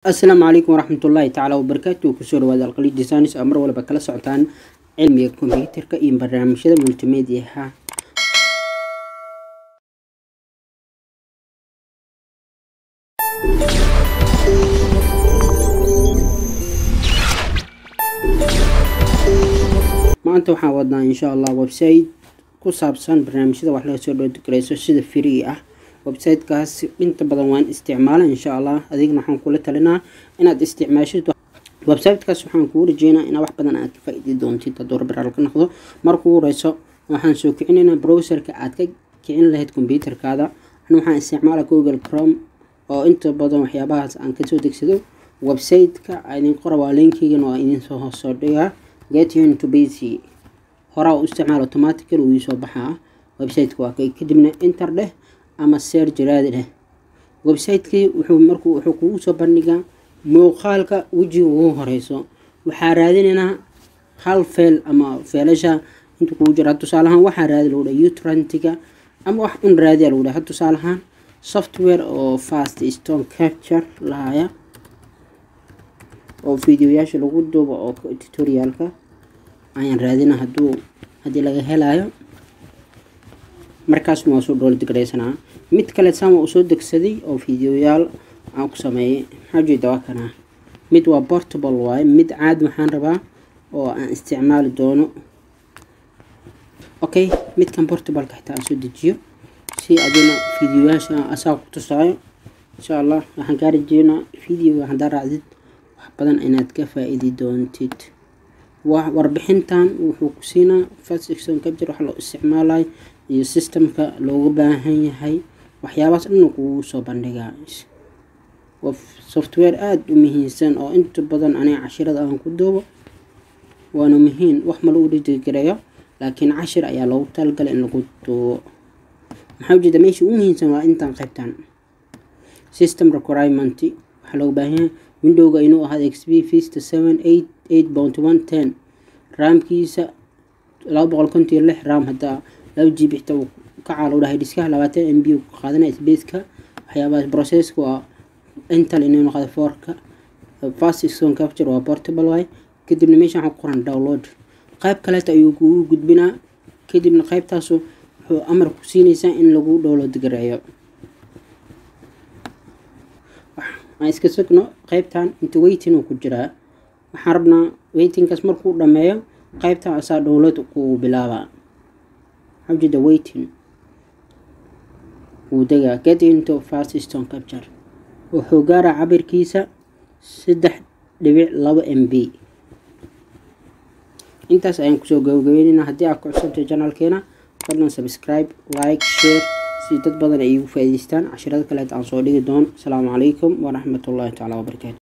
asalaamu calaykum waraxmatullaahi tacaala wabarakaatu kusoo dhawaada alqali designs oo mar walba kala socotaan cilmiga kombiyuutarka iyo barnaamijyada multimediaha maanta waxaan wadnaa insha allah website ku saabsan barnaamijyada wax laga soo dhoogareyso sida free ah websitekaas inta badan waan isticmaala insha allah adigna waxaan kula talinaa inaad isticmaashid websitekaas waxaan kuu rajeynaa inaa wax badan aad ka faa-idi doontid hadduu rabiraal ka noqdo markuu horeyso waxaan soo kicinaynaa browserka aad ka kicin lahayd combyuutarkaada ana waxaan isticmaala google chrome oo inta badan waxyaabahaas aan kasoo degsado websiteka idin qora waa linkigan oo idin soo hoos soo dhigaa get you into bc horaa u isticmaal automatical uu iisoo baxaa websiteka waa kay kadibna inter dheh ama search raadi dheh websitekii wuxuu markuu wuxuu kugu soo bandhigaa muuqaalka wejiga ugu horeyso waxaa raadinaynaa hal feel ama feelasha inta kugu jira tusaalahaan waxaa raadi lagu dhaha utrantiga ama wax un raadiya lagu dhaha tusaalahaan software oo fast stone capture lahaya oo videoyaasha lagu duubo oo tutorialka ayaan raadina haduu haddii laga helayo markaas waa soo dhool digreysanaa mid kale sama uu soo degsaday oo videoyaal aan ku sameeyay maxaajeeda waa kanaa mid waa portable waaye mid caadi waxaan rabaa oo aan isticmaali doono okay midkan portableka xitaa aan soo dejiyo si adina videoyaasha asaa ku tusaayo insha allah waxaan kaa rajeynaa videoga haddaa raacdid wax badan inaad ka faa-idi doontid warbixintan wuxuu ku siinaa faston capture waxa loo isticmaalayo iyo systemka looga baahan yahay waxyaabahaas dhan kugu soo bandhigaa software aada u muhiimsan oo inta badan aniga cashirada aan ku duubo waana muhiim wax ma lagu dhijigareeyo laakiin cashir ayaa loogu talagalay in lagu duubo maxaa ujeeda meesha u muhiimsan waa intaan qaybtan system requirement waxaa looga baahan yahay windowga inuu ahaado xp vista seven eight eight bounty one ten raamkiisa laba boqol konton iyo lix ram haddaa laba g b xitaa uu ka caalo dhahay dhiskaha labaatan m b qaadanaya spaceka waxyaabahaas processka waa intal inuu noqdo foorka fast stone capture waa portable waay kadibna meesha waxaa ku qoran download qayb kaleeta ayuu kugu gudbinaa kadibna qaybtaasu wuxuu amar ku siinaysaa in lagu download gareeyo aan iska sugno qaybtan inta weytin uu ku jiraa waxaan rabnaa weytinkaas markuu dhameeyo qaybtan asaa download kugu bilaabaa xawjida weytin wuu degaa get into fast stone capture wuxuu gaaraa cabirkiisa saddex dhibic laba m b intaas ayaan kusoo gabagabeynayna haddii aad ku cusubtay janalkeena fadlan subscribe like share si dad badan ay igu faa-iideystaan cashirada kaleed aan soo dhigi doono asalaamu calaykum waraxmatullaahi tacaala wabarakaatu